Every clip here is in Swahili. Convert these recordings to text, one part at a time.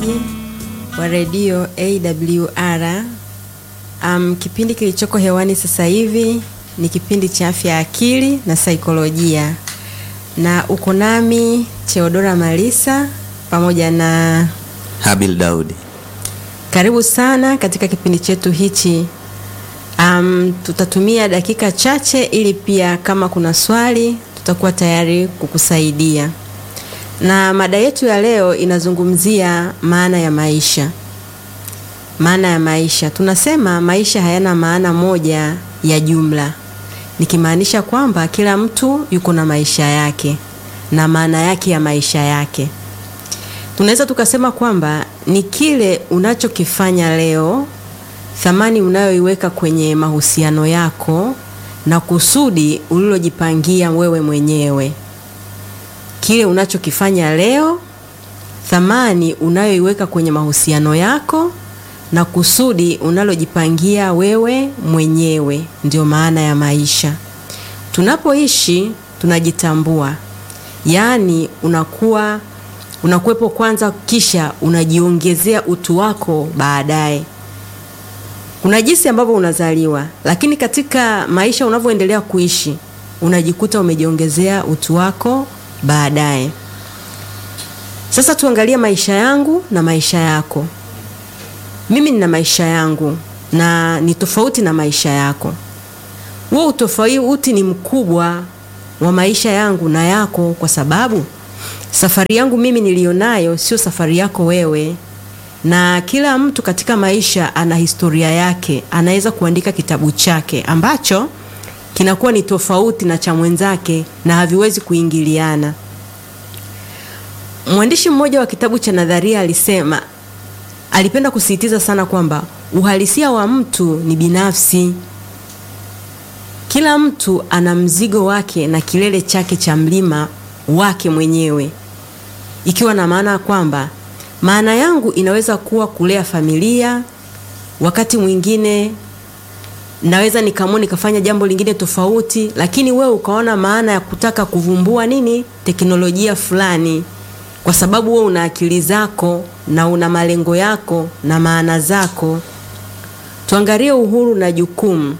msikilizaji wa redio AWR. Um, kipindi kilichoko hewani sasa hivi ni kipindi cha afya ya akili na saikolojia, na uko nami Theodora Malisa pamoja na Habil Daudi. karibu sana katika kipindi chetu hichi. Um, tutatumia dakika chache ili pia kama kuna swali tutakuwa tayari kukusaidia. Na mada yetu ya leo inazungumzia maana ya maisha. Maana ya maisha, tunasema maisha hayana maana moja ya jumla, nikimaanisha kwamba kila mtu yuko na maisha yake na maana yake ya maisha yake. Tunaweza tukasema kwamba ni kile unachokifanya leo, thamani unayoiweka kwenye mahusiano yako na kusudi ulilojipangia wewe mwenyewe. Kile unachokifanya leo, thamani unayoiweka kwenye mahusiano yako na kusudi unalojipangia wewe mwenyewe, ndio maana ya maisha. Tunapoishi tunajitambua, yaani unakuwa unakuwepo kwanza, kisha unajiongezea utu wako baadaye. Kuna jinsi ambavyo unazaliwa, lakini katika maisha unavyoendelea kuishi unajikuta umejiongezea utu wako baadaye. Sasa tuangalie maisha yangu na maisha yako. Mimi nina maisha yangu na ni tofauti na maisha yako. Huo utofauti ni mkubwa wa maisha yangu na yako, kwa sababu safari yangu mimi nilionayo sio safari yako wewe, na kila mtu katika maisha ana historia yake. Anaweza kuandika kitabu chake ambacho kinakuwa ni tofauti na cha mwenzake na haviwezi kuingiliana. Mwandishi mmoja wa kitabu cha nadharia alisema, alipenda kusisitiza sana kwamba uhalisia wa mtu ni binafsi. Kila mtu ana mzigo wake na kilele chake cha mlima wake mwenyewe, ikiwa na maana kwamba maana yangu inaweza kuwa kulea familia, wakati mwingine naweza nikamua nikafanya jambo lingine tofauti, lakini wewe ukaona maana ya kutaka kuvumbua nini teknolojia fulani, kwa sababu wewe una akili zako na una malengo yako na maana zako. Tuangalie uhuru na jukumu.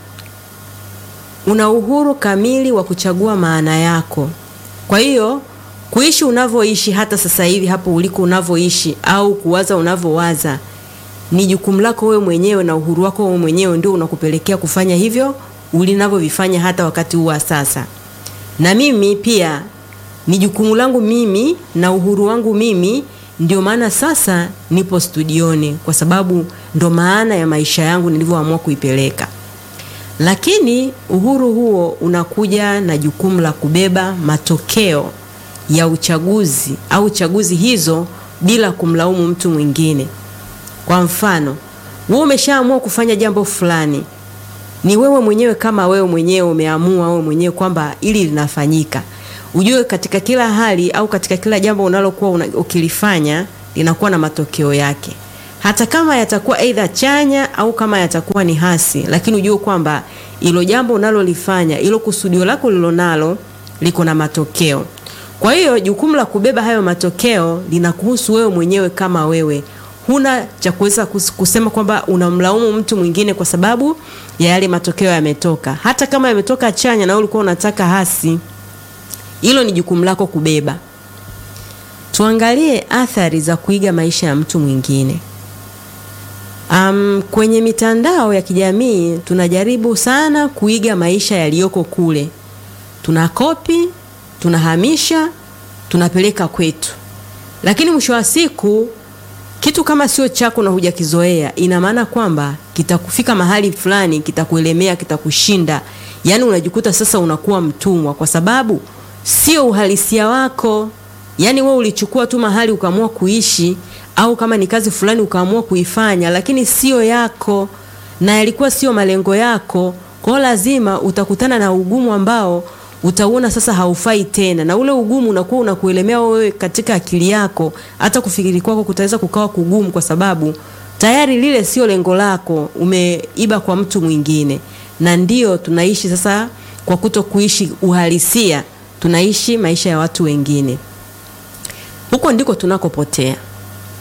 Una uhuru kamili wa kuchagua maana yako. Kwa hiyo kuishi unavyoishi hata sasa hivi hapo uliko unavyoishi au kuwaza unavyowaza ni jukumu lako wewe mwenyewe, na uhuru wako wewe mwenyewe ndio unakupelekea kufanya hivyo ulinavyovifanya hata wakati huu wa sasa. Na mimi pia ni jukumu langu mimi na uhuru wangu mimi, ndio maana sasa nipo studioni, kwa sababu ndo maana ya maisha yangu nilivyoamua kuipeleka. Lakini uhuru huo unakuja na jukumu la kubeba matokeo ya uchaguzi au chaguzi hizo bila kumlaumu mtu mwingine. Kwa mfano, wewe umeshaamua kufanya jambo fulani, ni wewe mwenyewe kama wewe mwenyewe umeamua wewe mwenyewe kwamba ili linafanyika. Ujue katika kila hali au katika kila jambo unalokuwa una, ukilifanya linakuwa na matokeo yake, hata kama yatakuwa aidha chanya au kama yatakuwa ni hasi, lakini ujue kwamba ilo jambo unalolifanya, ilo kusudio lako lilonalo liko na matokeo. Kwa hiyo jukumu la kubeba hayo matokeo linakuhusu wewe mwenyewe kama wewe huna cha kuweza kusema kwamba unamlaumu mtu mwingine kwa sababu ya yale matokeo yametoka. Hata kama yametoka chanya na wewe ulikuwa unataka hasi, hilo ni jukumu lako kubeba. Tuangalie athari za kuiga maisha ya mtu mwingine. Um, kwenye mitandao ya kijamii tunajaribu sana kuiga maisha yaliyoko kule, tunakopi, tunahamisha, tunapeleka kwetu, lakini mwisho wa siku kitu kama sio chako na hujakizoea, ina maana kwamba kitakufika mahali fulani, kitakuelemea, kitakushinda. Yaani unajikuta sasa unakuwa mtumwa, kwa sababu sio uhalisia wako. Yaani wewe ulichukua tu mahali ukaamua kuishi, au kama ni kazi fulani ukaamua kuifanya, lakini sio yako na yalikuwa sio malengo yako. Kwa hiyo lazima utakutana na ugumu ambao utauona sasa haufai tena, na ule ugumu unakuwa unakuelemea wewe katika akili yako, hata kufikiri kwako kutaweza kukawa kugumu, kwa sababu tayari lile sio lengo lako, umeiba kwa mtu mwingine. Na ndio tunaishi sasa, kwa kuto kuishi uhalisia, tunaishi maisha ya watu wengine. Huko ndiko tunakopotea.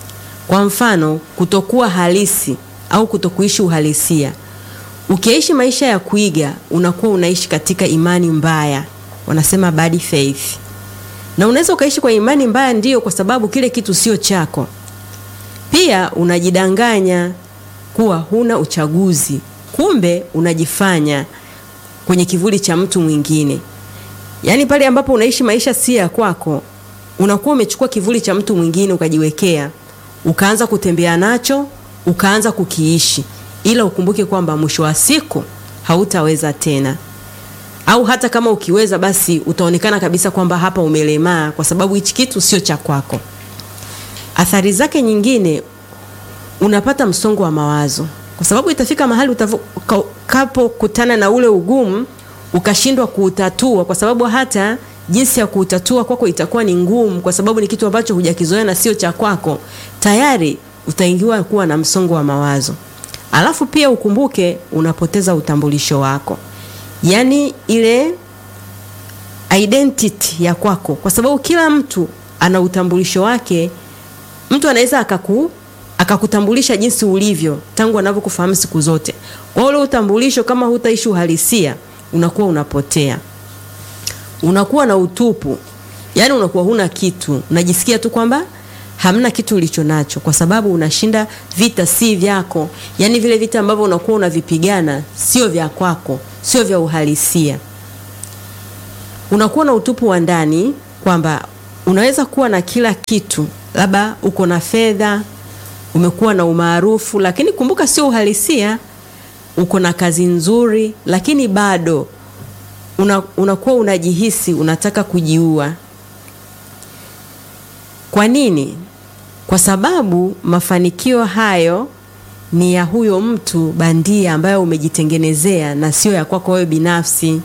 Kwa mfano, kutokuwa halisi au kutokuishi uhalisia. Ukiishi maisha ya kuiga, unakuwa unaishi katika imani mbaya, wanasema bad faith. Na unaweza ukaishi kwa imani mbaya, ndiyo, kwa sababu kile kitu sio chako. Pia unajidanganya kuwa huna uchaguzi, kumbe unajifanya kwenye kivuli cha mtu mwingine. Yaani pale ambapo unaishi maisha si ya kwako, unakuwa umechukua kivuli cha mtu mwingine ukajiwekea, ukaanza kutembea nacho, ukaanza kukiishi, ila ukumbuke kwamba mwisho wa siku hautaweza tena, au hata kama ukiweza, basi utaonekana kabisa kwamba hapa umelemaa, kwa sababu hichi kitu sio cha kwako. Athari zake nyingine, unapata msongo wa mawazo, kwa sababu itafika mahali utakapokutana na ule ugumu ukashindwa kuutatua, kwa sababu hata jinsi ya kuutatua kwako itakuwa ni ngumu, kwa sababu ni kitu ambacho hujakizoea na sio cha kwako. Tayari utaingiwa kuwa na msongo wa mawazo. Alafu pia ukumbuke, unapoteza utambulisho wako, yaani ile identity ya kwako, kwa sababu kila mtu ana utambulisho wake. Mtu anaweza akaku akakutambulisha jinsi ulivyo tangu anavyokufahamu siku zote. Kwa ule utambulisho, kama hutaishi uhalisia, unakuwa unapotea, unakuwa na utupu, yaani unakuwa huna kitu, unajisikia tu kwamba hamna kitu ulicho nacho, kwa sababu unashinda vita si vyako, yaani vile vita ambavyo unakuwa unavipigana sio vya kwako, sio vya uhalisia. Unakuwa na utupu wa ndani, kwamba unaweza kuwa na kila kitu, labda uko na fedha umekuwa na umaarufu, lakini kumbuka sio uhalisia. Uko na kazi nzuri, lakini bado una, unakuwa unajihisi unataka kujiua. Kwa nini? Kwa sababu mafanikio hayo ni ya huyo mtu bandia ambayo umejitengenezea na sio ya kwako wewe binafsi.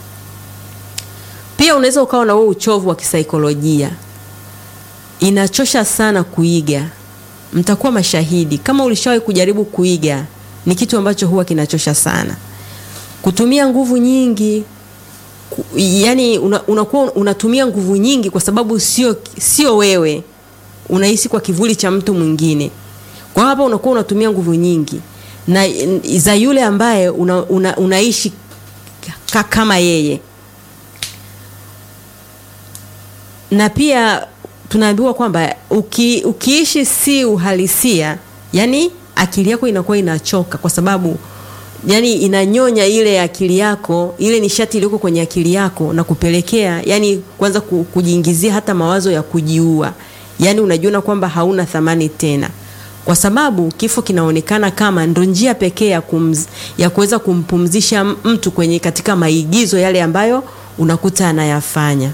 Pia unaweza ukawa na wewe uchovu wa kisaikolojia. Inachosha sana kuiga mtakuwa mashahidi. Kama ulishawahi kujaribu kuiga, ni kitu ambacho huwa kinachosha sana, kutumia nguvu nyingi ku, yani unakuwa una unatumia nguvu nyingi kwa sababu sio sio wewe, unahisi kwa kivuli cha mtu mwingine. Kwa hapa unakuwa unatumia nguvu nyingi na za yule ambaye una, una, unaishi kama yeye, na pia tunaambiwa kwamba uki, ukiishi si uhalisia, yani akili yako inakuwa inachoka, kwa sababu yani inanyonya ile akili yako, ile nishati iliyoko kwenye akili yako na kupelekea yani kwanza kujiingizia hata mawazo ya kujiua. Yani unajiona kwamba hauna thamani tena, kwa sababu kifo kinaonekana kama ndo njia pekee ya, ya kuweza kumpumzisha mtu kwenye katika maigizo yale ambayo unakuta anayafanya.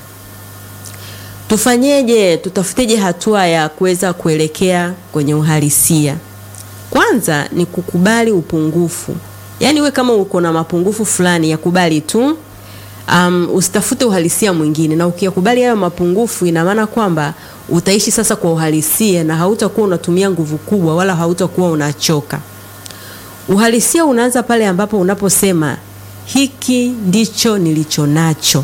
Tufanyeje? Tutafuteje hatua ya kuweza kuelekea kwenye uhalisia? Kwanza ni kukubali upungufu, yaani we kama uko na mapungufu fulani yakubali tu. Um, usitafute uhalisia mwingine, na ukiyakubali hayo mapungufu, ina maana kwamba utaishi sasa kwa uhalisia na hautakuwa unatumia nguvu kubwa, wala hautakuwa unachoka. Uhalisia unaanza pale ambapo unaposema hiki ndicho nilicho nacho.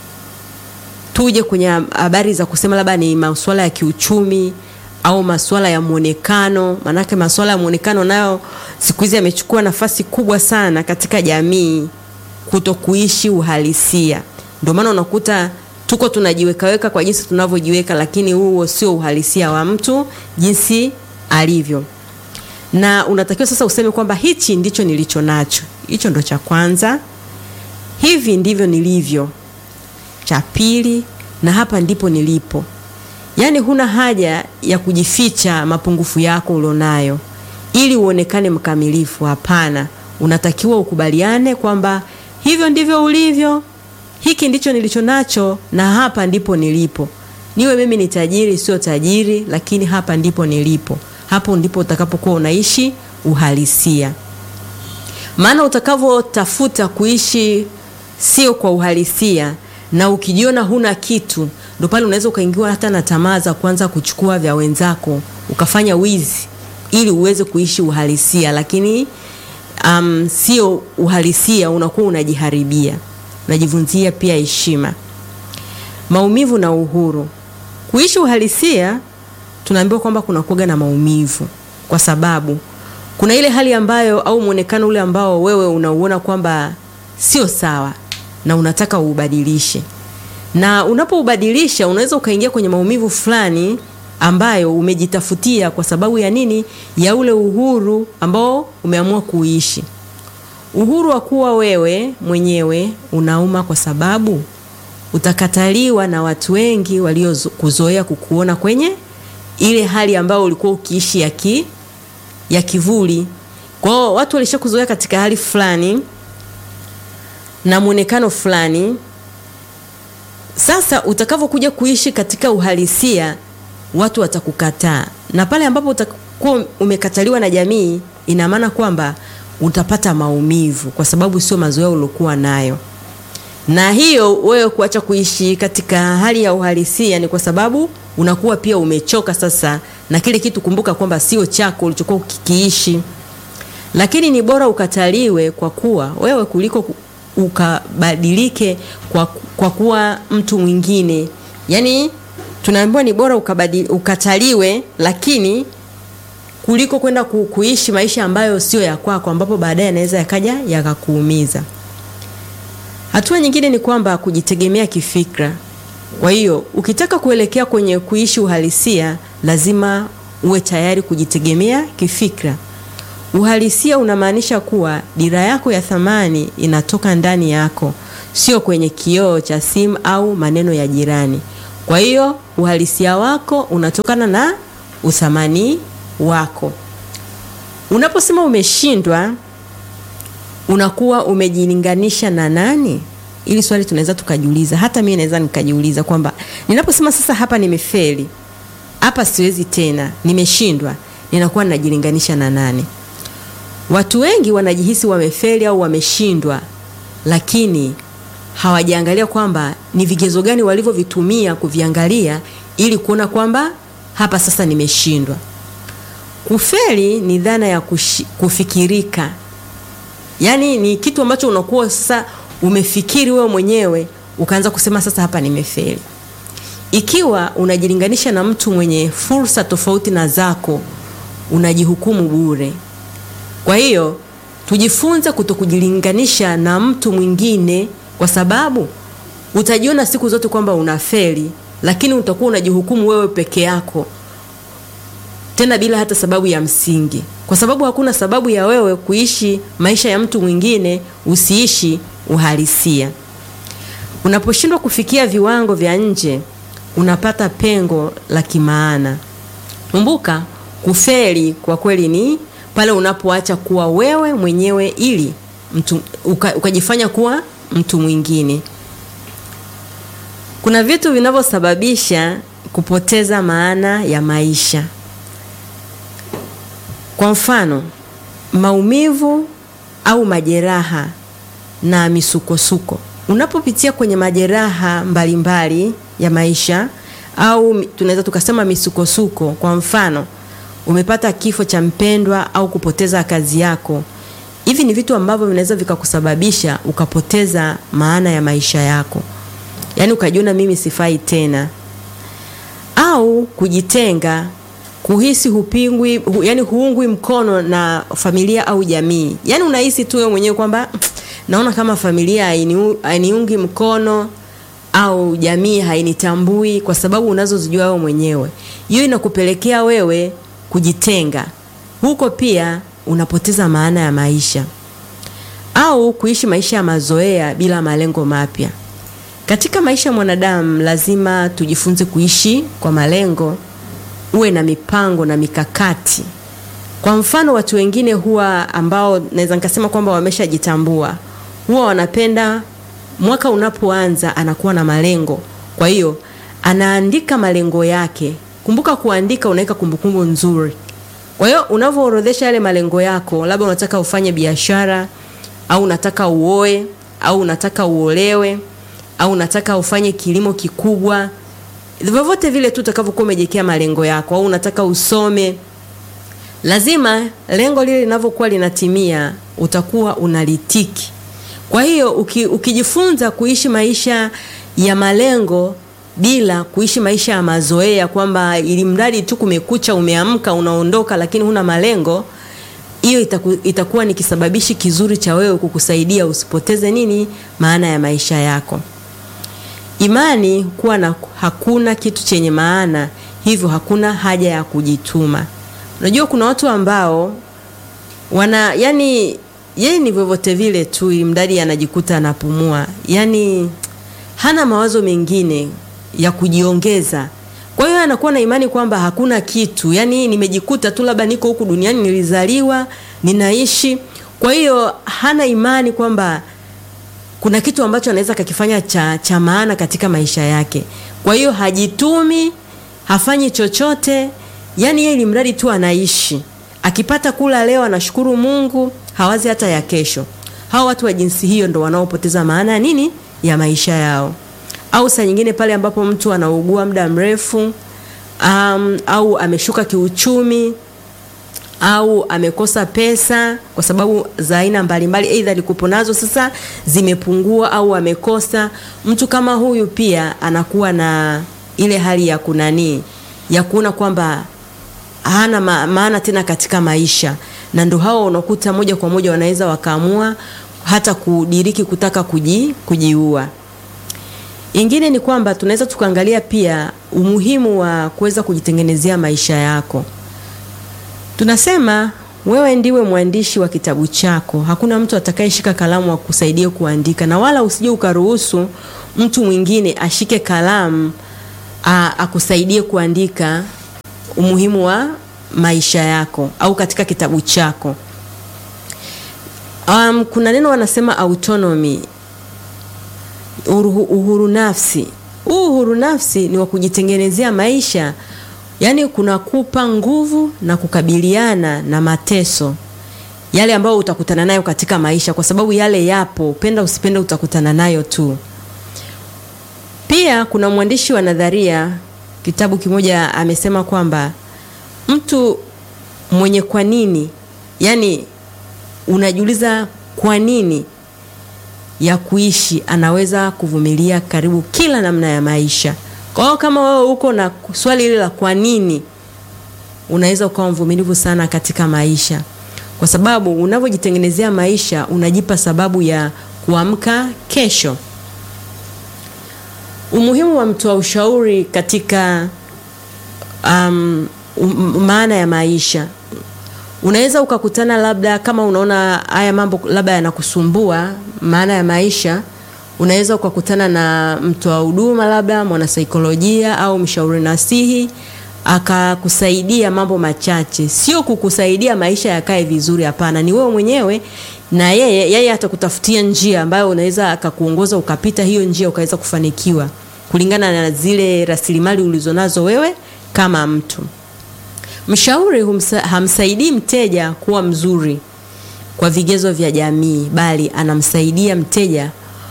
Tuje kwenye habari za kusema labda ni masuala ya kiuchumi au masuala ya mwonekano. Maanake masuala ya mwonekano nayo siku hizi yamechukua nafasi kubwa sana katika jamii, kuto kuishi uhalisia. Ndio maana unakuta tuko tunajiwekaweka kwa jinsi tunavyojiweka, lakini huo sio uhalisia wa mtu jinsi alivyo. Na unatakiwa sasa useme kwamba hichi ndicho nilicho nacho. Hicho ndo cha kwanza, hivi ndivyo nilivyo cha pili, na hapa ndipo nilipo. Yaani huna haja ya kujificha mapungufu yako ulionayo ili uonekane mkamilifu. Hapana, unatakiwa ukubaliane kwamba hivyo ndivyo ulivyo, hiki ndicho nilicho nacho, na hapa ndipo nilipo. Niwe mimi ni tajiri, sio tajiri, lakini hapa ndipo nilipo. Hapo ndipo utakapokuwa unaishi uhalisia, maana utakavyotafuta kuishi sio kwa uhalisia na ukijiona huna kitu, ndo pale unaweza ukaingiwa hata na tamaa za kuanza kuchukua vya wenzako ukafanya wizi ili uweze kuishi uhalisia, lakini um, sio uhalisia, unakuwa unajiharibia, unajivunzia pia heshima, maumivu na uhuru. Kuishi uhalisia tunaambiwa kwamba kuna kuoga na maumivu, kwa sababu kuna ile hali ambayo au mwonekano ule ambao wewe unauona kwamba sio sawa na unataka uubadilishe, na unapoubadilisha unaweza ukaingia kwenye maumivu fulani ambayo umejitafutia kwa sababu ya nini? Ya ule uhuru ambao umeamua kuishi. Uhuru wa kuwa wewe mwenyewe unauma kwa sababu utakataliwa na watu wengi waliokuzoea kukuona kwenye ile hali ambayo ulikuwa ukiishi ya, ki, ya kivuli. Kwa hiyo watu walishakuzoea katika hali fulani na mwonekano fulani. Sasa utakavyokuja kuishi katika uhalisia, watu watakukataa, na pale ambapo utakuwa umekataliwa na jamii, ina maana kwamba utapata maumivu, kwa sababu sio mazoea uliokuwa nayo na hiyo wewe kuacha kuishi katika hali ya uhalisia ni kwa sababu unakuwa pia umechoka sasa na kile kitu. Kumbuka kwamba sio chako ulichokuwa ukikiishi, lakini ni bora ukataliwe kwa kuwa wewe kuliko ukabadilike kwa, kwa kuwa mtu mwingine. Yaani tunaambiwa ni bora ukabadili, ukataliwe lakini kuliko kwenda ku, kuishi maisha ambayo sio ya kwako, ambapo baadaye yanaweza yakaja yakakuumiza. Hatua nyingine ni kwamba kujitegemea kifikra. Kwa hiyo ukitaka kuelekea kwenye kuishi uhalisia, lazima uwe tayari kujitegemea kifikra. Uhalisia unamaanisha kuwa dira yako ya thamani inatoka ndani yako, sio kwenye kioo cha simu au maneno ya jirani. Kwa hiyo uhalisia wako unatokana na uthamani wako. Unaposema umeshindwa unakuwa umejilinganisha na nani? Ili swali tunaweza tukajiuliza, hata mimi naweza nikajiuliza kwamba ninaposema sasa, hapa nimefeli, hapa siwezi tena, nimeshindwa, ninakuwa ninajilinganisha na nani? Watu wengi wanajihisi wamefeli au wameshindwa, lakini hawajaangalia kwamba ni vigezo gani walivyovitumia kuviangalia ili kuona kwamba hapa sasa nimeshindwa. Kufeli ni dhana ya kushi, kufikirika Yaani ni kitu ambacho unakuwa sasa umefikiri wewe mwenyewe ukaanza kusema sasa hapa nimefeli. Ikiwa unajilinganisha na mtu mwenye fursa tofauti na zako, unajihukumu bure. Kwa hiyo tujifunze kutokujilinganisha na mtu mwingine, kwa sababu utajiona siku zote kwamba unafeli, lakini utakuwa unajihukumu wewe peke yako, tena bila hata sababu ya msingi kwa sababu hakuna sababu ya wewe kuishi maisha ya mtu mwingine usiishi uhalisia. Unaposhindwa kufikia viwango vya nje, unapata pengo la kimaana. Kumbuka, kufeli kwa kweli ni pale unapoacha kuwa wewe mwenyewe ili mtu uka, ukajifanya kuwa mtu mwingine. Kuna vitu vinavyosababisha kupoteza maana ya maisha. Kwa mfano, maumivu au majeraha na misukosuko. Unapopitia kwenye majeraha mbalimbali mbali ya maisha au tunaweza tukasema misukosuko, kwa mfano, umepata kifo cha mpendwa au kupoteza kazi yako. Hivi ni vitu ambavyo vinaweza vikakusababisha ukapoteza maana ya maisha yako, yaani ukajiona mimi sifai tena, au kujitenga kuhisi hupingwi hu, yani huungwi mkono na familia au jamii. Yani unahisi tu wewe mwenyewe kwamba naona kama familia hainiungi mkono au jamii hainitambui kwa sababu unazozijua wewe mwenyewe. Hiyo inakupelekea wewe kujitenga. Huko pia unapoteza maana ya maisha. Au kuishi maisha ya mazoea bila malengo mapya. Katika maisha ya mwanadamu lazima tujifunze kuishi kwa malengo uwe na mipango na mikakati. Kwa mfano, watu wengine huwa ambao naweza nikasema kwamba wameshajitambua huwa wanapenda mwaka unapoanza anakuwa na malengo, kwa hiyo anaandika malengo yake. Kumbuka kuandika, unaweka kumbukumbu nzuri. Kwa hiyo unavyoorodhesha yale malengo yako, labda unataka ufanye biashara au unataka uoe au unataka uolewe au unataka ufanye kilimo kikubwa vyovyote vile tu utakavyokuwa umejiwekea malengo yako, au unataka usome, lazima lengo lile linavyokuwa linatimia utakuwa unalitiki. Kwa hiyo uki, ukijifunza kuishi maisha ya malengo bila kuishi maisha ya mazoea kwamba ili mradi tu kumekucha umeamka unaondoka lakini huna malengo hiyo itaku, itakuwa ni kisababishi kizuri cha wewe kukusaidia usipoteze nini maana ya maisha yako imani kuwa na hakuna kitu chenye maana hivyo hakuna haja ya kujituma unajua kuna watu ambao wana yani yeye ni vyovyote vile tu ili mradi anajikuta anapumua yani hana mawazo mengine ya kujiongeza kwa hiyo anakuwa na imani kwamba hakuna kitu yani nimejikuta tu labda niko huku duniani nilizaliwa ninaishi kwa hiyo hana imani kwamba kuna kitu ambacho anaweza kakifanya cha, cha maana katika maisha yake kwa hiyo hajitumi hafanyi chochote yani yeye ili mradi tu anaishi akipata kula leo anashukuru mungu hawazi hata ya kesho hawa watu wa jinsi hiyo ndo wanaopoteza maana ya nini ya maisha yao au saa nyingine pale ambapo mtu anaugua muda mrefu um, au ameshuka kiuchumi au amekosa pesa kwa sababu za aina mbalimbali aidha alikupo nazo sasa zimepungua au amekosa mtu kama huyu pia anakuwa na ile hali ya kunanii ya kuona kwamba hana ma, maana tena katika maisha na ndo hao unakuta moja kwa moja wanaweza wakaamua hata kudiriki kutaka kuji, kujiua ingine ni kwamba tunaweza tukaangalia pia umuhimu wa kuweza kujitengenezea maisha yako tunasema wewe ndiwe mwandishi wa kitabu chako hakuna mtu atakayeshika kalamu akusaidia kuandika na wala usije ukaruhusu mtu mwingine ashike kalamu a, akusaidie kuandika umuhimu wa maisha yako au katika kitabu chako um, kuna neno wanasema autonomy uhuru, uhuru nafsi huu uhuru nafsi ni wa kujitengenezea maisha yaani kunakupa nguvu na kukabiliana na mateso yale ambayo utakutana nayo katika maisha kwa sababu yale yapo penda usipende utakutana nayo tu pia kuna mwandishi wa nadharia kitabu kimoja amesema kwamba mtu mwenye kwa nini yani unajiuliza kwa nini ya kuishi anaweza kuvumilia karibu kila namna ya maisha kwa hiyo kama wewe uko na swali hili la kwa nini unaweza ukawa mvumilivu sana katika maisha kwa sababu unavyojitengenezea maisha unajipa sababu ya kuamka kesho umuhimu wa mtoa ushauri katika um, um, maana ya maisha unaweza ukakutana labda kama unaona haya mambo labda yanakusumbua maana ya maisha unaweza ukakutana na mtoa huduma labda mwanasaikolojia au mshauri nasihi akakusaidia mambo machache sio kukusaidia maisha yakae vizuri hapana ni wewe mwenyewe na yeye yeye atakutafutia njia ambayo unaweza akakuongoza ukapita hiyo njia ukaweza kufanikiwa kulingana na zile rasilimali ulizonazo wewe kama mtu mshauri humsa, hamsaidii mteja kuwa mzuri kwa vigezo vya jamii bali anamsaidia mteja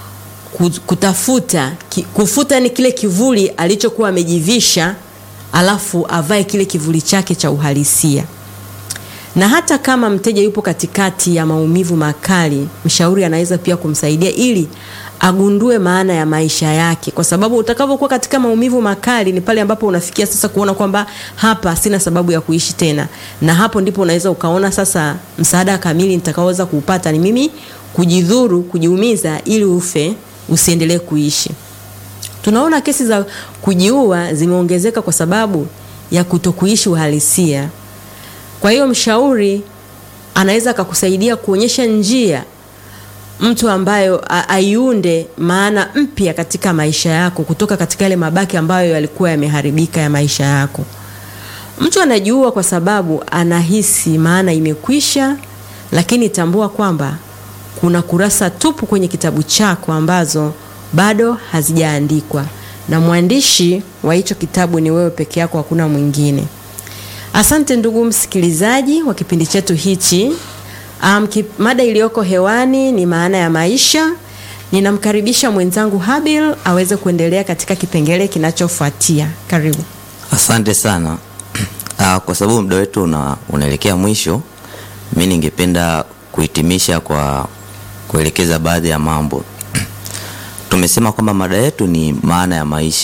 kutafuta kufuta ni kile kivuli alichokuwa amejivisha alafu avae kile kivuli chake cha uhalisia na hata kama mteja yupo katikati ya maumivu makali mshauri anaweza pia kumsaidia ili agundue maana ya maisha yake kwa sababu utakavyokuwa katika maumivu makali ni pale ambapo unafikia sasa kuona kwamba hapa sina sababu ya kuishi tena na hapo ndipo unaweza ukaona sasa msaada kamili nitakaoweza kuupata ni mimi kujidhuru kujiumiza ili ufe usiendelee kuishi tunaona kesi za kujiua zimeongezeka kwa sababu ya kutokuishi uhalisia kwa hiyo mshauri anaweza akakusaidia kuonyesha njia mtu ambayo aiunde maana mpya katika maisha yako kutoka katika yale mabaki ambayo yalikuwa yameharibika ya maisha yako mtu anajiua kwa sababu anahisi maana imekwisha lakini tambua kwamba kuna kurasa tupu kwenye kitabu chako ambazo bado hazijaandikwa na mwandishi wa hicho kitabu ni wewe peke yako hakuna mwingine asante ndugu msikilizaji wa kipindi chetu hichi um, kip, mada iliyoko hewani ni maana ya maisha ninamkaribisha mwenzangu habil aweze kuendelea katika kipengele kinachofuatia karibu asante sana uh, kwa sababu muda wetu una, unaelekea mwisho mi ningependa kuhitimisha kwa kuelekeza baadhi ya mambo tumesema kwamba mada yetu ni maana ya maisha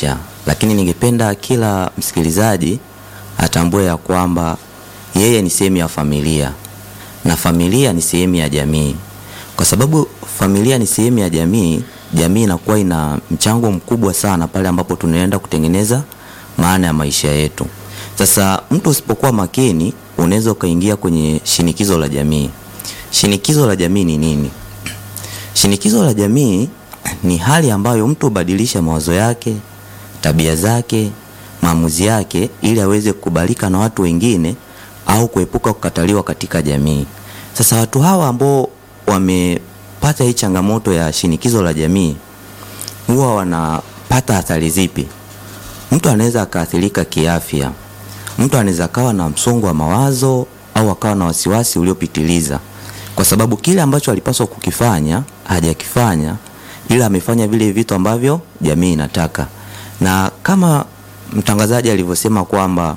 lakini ningependa kila msikilizaji atambue ya kwamba yeye ni sehemu ya familia na familia ni sehemu ya jamii. Kwa sababu familia ni sehemu ya jamii, jamii inakuwa ina mchango mkubwa sana pale ambapo tunaenda kutengeneza maana ya maisha yetu. Sasa mtu usipokuwa makini, unaweza ukaingia kwenye shinikizo la jamii. Shinikizo la jamii ni nini? Shinikizo la jamii ni hali ambayo mtu hubadilisha mawazo yake, tabia zake, maamuzi yake ili aweze kukubalika na watu wengine au kuepuka kukataliwa katika jamii. Sasa watu hawa ambao wamepata hii changamoto ya shinikizo la jamii huwa wanapata athari zipi? Mtu anaweza akaathirika kiafya. Mtu anaweza akawa na msongo wa mawazo au akawa na wasiwasi uliopitiliza, kwa sababu kile ambacho alipaswa kukifanya hajakifanya, ila amefanya vile vitu ambavyo jamii inataka. Na kama mtangazaji alivyosema kwamba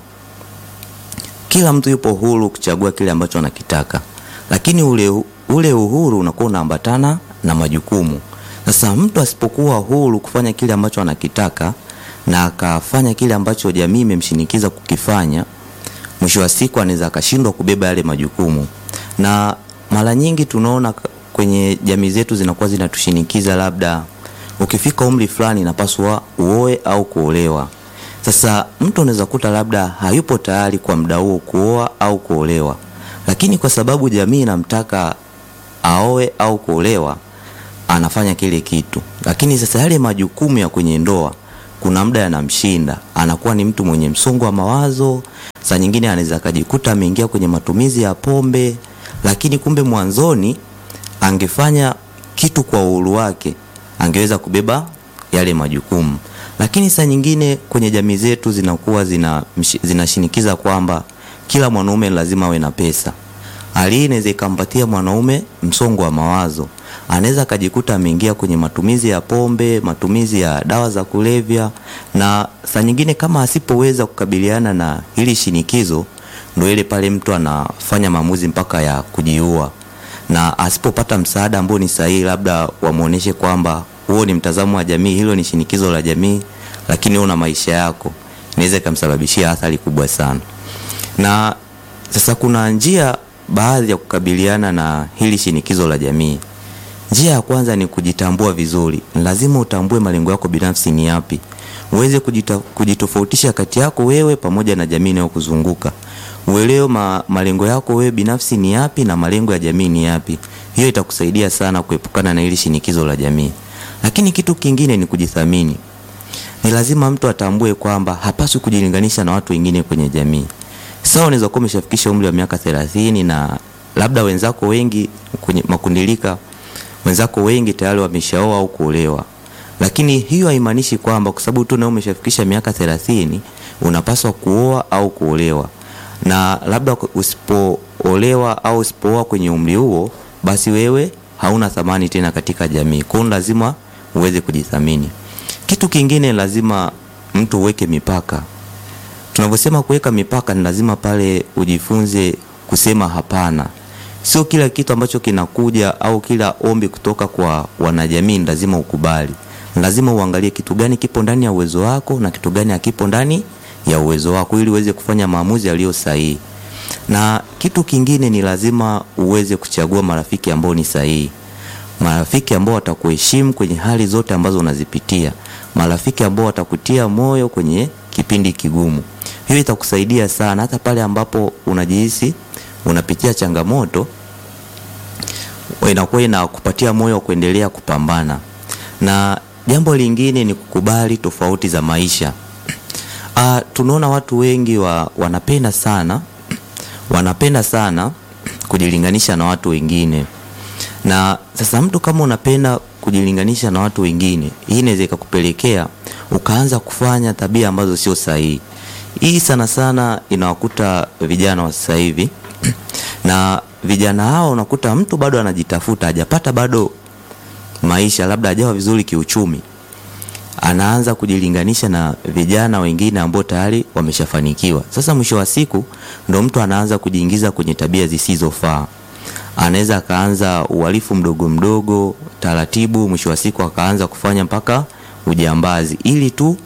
kila mtu yupo huru kuchagua kile ambacho anakitaka, lakini ule, ule uhuru unakuwa unaambatana na majukumu. Sasa mtu asipokuwa huru kufanya kile ambacho anakitaka na akafanya kile ambacho jamii imemshinikiza kukifanya, mwisho wa siku anaweza akashindwa kubeba yale majukumu. Na mara nyingi tunaona kwenye jamii zetu zinakuwa zinatushinikiza, labda ukifika umri fulani inapaswa uoe au kuolewa. Sasa mtu anaweza kuta labda hayupo tayari kwa muda huo kuoa au kuolewa, lakini kwa sababu jamii inamtaka aoe au kuolewa anafanya kile kitu. Lakini sasa yale majukumu ya kwenye ndoa kuna muda yanamshinda, anakuwa ni mtu mwenye msongo wa mawazo. Saa nyingine anaweza akajikuta ameingia kwenye matumizi ya pombe, lakini kumbe mwanzoni angefanya kitu kwa uhuru wake, angeweza kubeba yale majukumu. Lakini saa nyingine kwenye jamii zetu zinakuwa zina zinashinikiza kwamba kila mwanaume lazima awe na pesa. Hali hii inaweza ikampatia mwanaume msongo wa mawazo, anaweza akajikuta ameingia kwenye matumizi ya pombe, matumizi ya dawa za kulevya, na saa nyingine kama asipoweza kukabiliana na hili shinikizo, ndio ile pale mtu anafanya maamuzi mpaka ya kujiua, na asipopata msaada ambao ni sahihi, labda wamuoneshe kwamba huo ni mtazamo wa jamii, hilo ni shinikizo la jamii, lakini una maisha yako, inaweza ikamsababishia athari kubwa sana. Na sasa kuna njia baadhi ya kukabiliana na hili shinikizo la jamii. Njia ya kwanza ni kujitambua vizuri. Lazima utambue malengo yako binafsi ni yapi, uweze kujita, kujitofautisha kati yako wewe pamoja na jamii inayokuzunguka. Uelewe ma, malengo yako wewe binafsi ni yapi na malengo ya jamii ni yapi. Hiyo itakusaidia sana kuepukana na hili shinikizo la jamii. Lakini kitu kingine ni kujithamini. Ni lazima mtu atambue kwamba hapaswi kujilinganisha na watu wengine kwenye jamii. Sawa, unaweza kuwa umeshafikisha umri wa miaka thelathini na labda wenzako wengi kwenye makundilika, wenzako wengi tayari wameshaoa au kuolewa, lakini hiyo haimaanishi kwamba kwa sababu tu na umeshafikisha miaka thelathini unapaswa kuoa au kuolewa, na labda usipoolewa au usipooa kwenye umri huo, basi wewe hauna thamani tena katika jamii. Kwa hiyo lazima uweze kujithamini. Kitu kingine, lazima mtu uweke mipaka. Tunavyosema kuweka mipaka, ni lazima pale ujifunze kusema hapana. Sio kila kitu ambacho kinakuja au kila ombi kutoka kwa wanajamii ni lazima ukubali. Lazima uangalie kitu gani kipo ndani ya uwezo wako na kitu gani hakipo ndani ya uwezo wako, ili uweze kufanya maamuzi yaliyo sahihi. Na kitu kingine ni lazima uweze kuchagua marafiki ambao ni sahihi, marafiki ambao watakuheshimu kwenye hali zote ambazo unazipitia, marafiki ambao watakutia moyo kwenye kipindi kigumu. Hiyo itakusaidia sana hata pale ambapo unajihisi unapitia changamoto, inakuwa inakupatia moyo wa kuendelea kupambana. Na jambo lingine ni kukubali tofauti za maisha. Ah, tunaona watu wengi wa, wanapenda sana wanapenda sana kujilinganisha na watu wengine, na sasa mtu kama unapenda kujilinganisha na watu wengine, hii inaweza ikakupelekea ukaanza kufanya tabia ambazo sio sahihi. Hii sana sana inawakuta vijana wa sasa hivi na vijana hao unakuta mtu bado anajitafuta, hajapata bado maisha, labda hajawa vizuri kiuchumi, anaanza kujilinganisha na vijana wengine ambao tayari wameshafanikiwa. Sasa mwisho wa siku ndo mtu anaanza kujiingiza kwenye tabia zisizofaa. Anaweza akaanza uhalifu mdogo mdogo taratibu, mwisho wa siku akaanza kufanya mpaka ujambazi, ili tu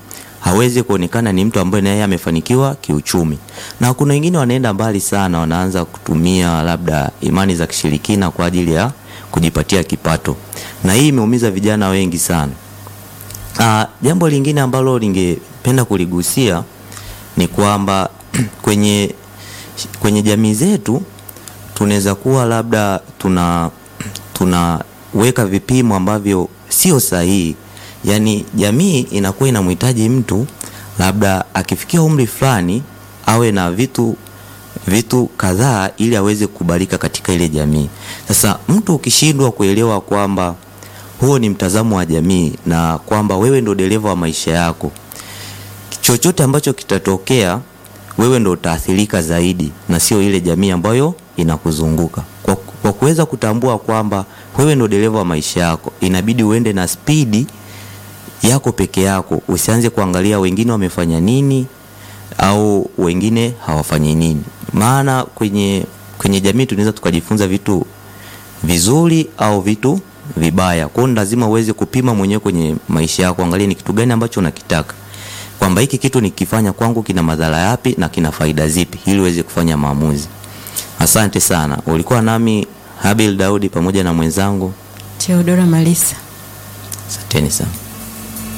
hawezi kuonekana ni mtu ambaye naye amefanikiwa kiuchumi. Na kuna wengine wanaenda mbali sana, wanaanza kutumia labda imani za kishirikina kwa ajili ya kujipatia kipato, na hii imeumiza vijana wengi sana. Ah, jambo lingine ambalo ningependa kuligusia ni kwamba kwenye kwenye jamii zetu tunaweza kuwa labda tuna tunaweka vipimo ambavyo sio sahihi. Yaani jamii inakuwa inamhitaji mtu labda akifikia umri fulani awe na vitu vitu kadhaa ili aweze kukubalika katika ile jamii. Sasa mtu ukishindwa kuelewa kwamba huo ni mtazamo wa jamii na kwamba wewe ndo dereva wa maisha yako, chochote ambacho kitatokea wewe ndo utaathirika zaidi na sio ile jamii ambayo inakuzunguka. Kwa, kwa kuweza kutambua kwamba wewe ndo dereva wa maisha yako, inabidi uende na spidi yako peke yako, usianze kuangalia wengine wamefanya nini au wengine hawafanyi nini, maana kwenye kwenye jamii tunaweza tukajifunza vitu vizuri au vitu vibaya. Kwa hiyo lazima uweze kupima mwenyewe kwenye maisha yako, angalia ni kitu gani ambacho unakitaka, kwamba hiki kitu nikifanya kwangu kina madhara yapi na kina faida zipi, ili uweze kufanya maamuzi. Asante sana, ulikuwa nami Habil Daudi pamoja na mwenzangu, Theodora Malisa. asanteni sana.